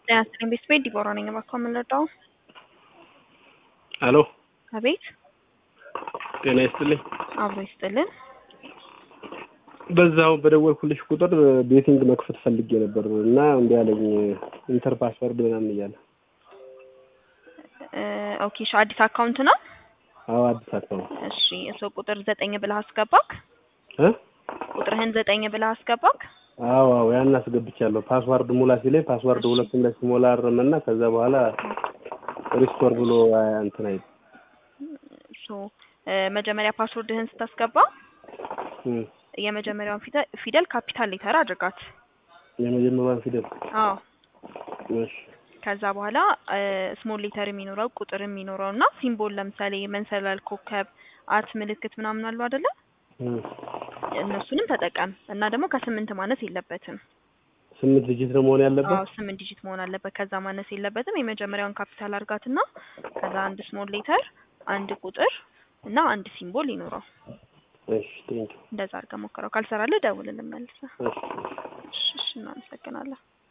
ጤና ይስጥልኝ ቤተሰቤ ዲቦራ ነኝ። እባክዎ ምን ልርዳዎ? አሎ አቤት ጤና ይስጥልኝ። አብሮ ይስጥልን። በዛው በደወልኩልሽ ቁጥር ቤቲንግ መክፈት ፈልጌ ነበር እና እንዲ ያለኝ ኢንተር ፓስወርድ ምናምን እያለ እ ኦኬ እሺ፣ አዲስ አካውንት ነው? አዎ አዲስ አካውንት እሺ እሱ ቁጥር ዘጠኝ ብለህ አስገባክ? እ ቁጥርህን ዘጠኝ ብለህ አስገባክ? አዎ አዎ ያን አስገብቻለሁ። ፓስዋርድ ሙላ ሲለኝ ፓስዋርድ ሁለቱም ላይ ሲሞላ አረመና ከዛ በኋላ ሪስቶር ብሎ እንትን አይል ሶ እ መጀመሪያ ፓስወርድህን ስታስገባ እም የመጀመሪያውን ፊደል ፊደል ካፒታል ሌተር አድርጋት። የመጀመሪያውን ፊደል አዎ እሺ ከዛ በኋላ ስሞል ሌተር የሚኖረው ቁጥር የሚኖረው እና ሲምቦል ለምሳሌ መንሰላል፣ ኮከብ፣ አት ምልክት ምናምን አሉ አይደለ? እም እነሱንም ተጠቀም እና ደግሞ ከስምንት ማነስ የለበትም። ስምንት ዲጂት ነው መሆን አዎ ያለበት። ስምንት ዲጂት መሆን አለበት። ከዛ ማነስ የለበትም። የመጀመሪያውን ካፒታል አድርጋትና ከዛ አንድ ስሞል ሌተር፣ አንድ ቁጥር እና አንድ ሲምቦል ይኖረው። እሺ ቴንኪው። እንደዛ አድርገህ ሞክረው። ካልሰራልህ ደውልልን መልሰህ። እሺ እሺ እሺ፣ እናመሰግናለን።